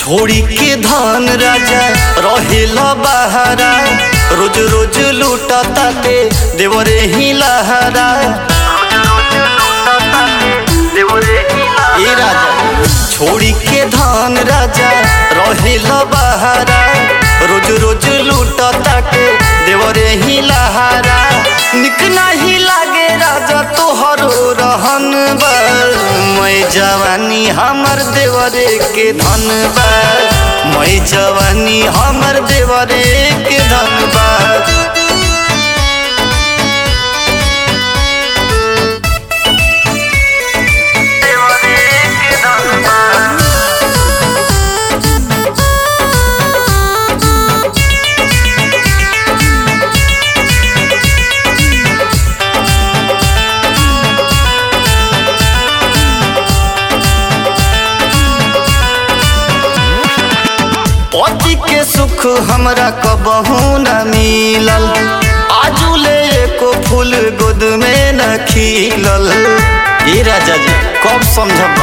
छोड़ी के धन राजा रहेला बहारा रोज रोज लूटा ताते देवरे ही लहरा ए राजा छोड़ी के धन राजा रहेला बहारा रोज रोज लूटा ताते देवरे ही लहरा निक नहीं लागे राजा तोहरो रहन बा मैं जवानी हमर देवरे के धन बा मैं जवानी हमर देवरे के धन बा पति के सुख हमरा कबहू न मिलल आजुले एको फूल गोद में न खिलल ए राजा जी कब समझबा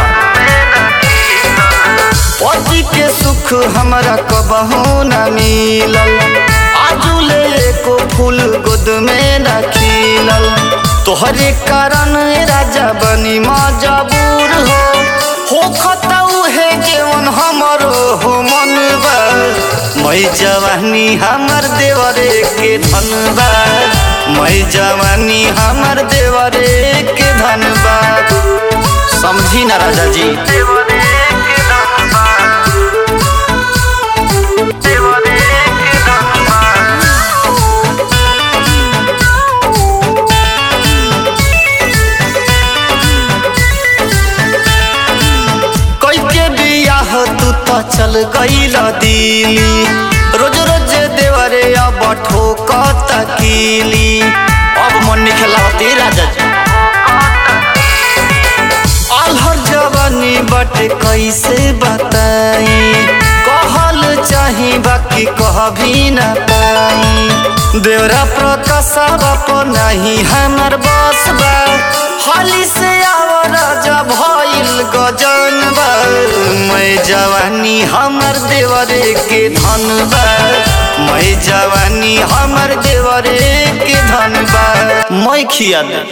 पति के सुख हमरा कबहू न मिलल आजुले एको फूल गोद में न खिलल तोहरे कारण राजा बनी मजबूर हो हो खतौ है केवन हमरो हो मन बा मैं जवानी हमर देवरे के धन बा मैं जवानी हमर देवरे के धन बा समझी ना राजा जी कई के बियाह तू तो चल गईल दिली रोज रोज देवरे अब ठोकत कीली अब मन नहीं खेलावती राजा जी अलहर जवानी बट कैसे बताई कहल चाही बाकी कह भी न पाई देवरा प्रकाशा बाप नहीं हमर बस बा हाली से आव राजा भइल गजन बा मैं जवानी हमर देवरे के धन बा मैं जवानी हमर देवरे के धन बा मैं खिया दे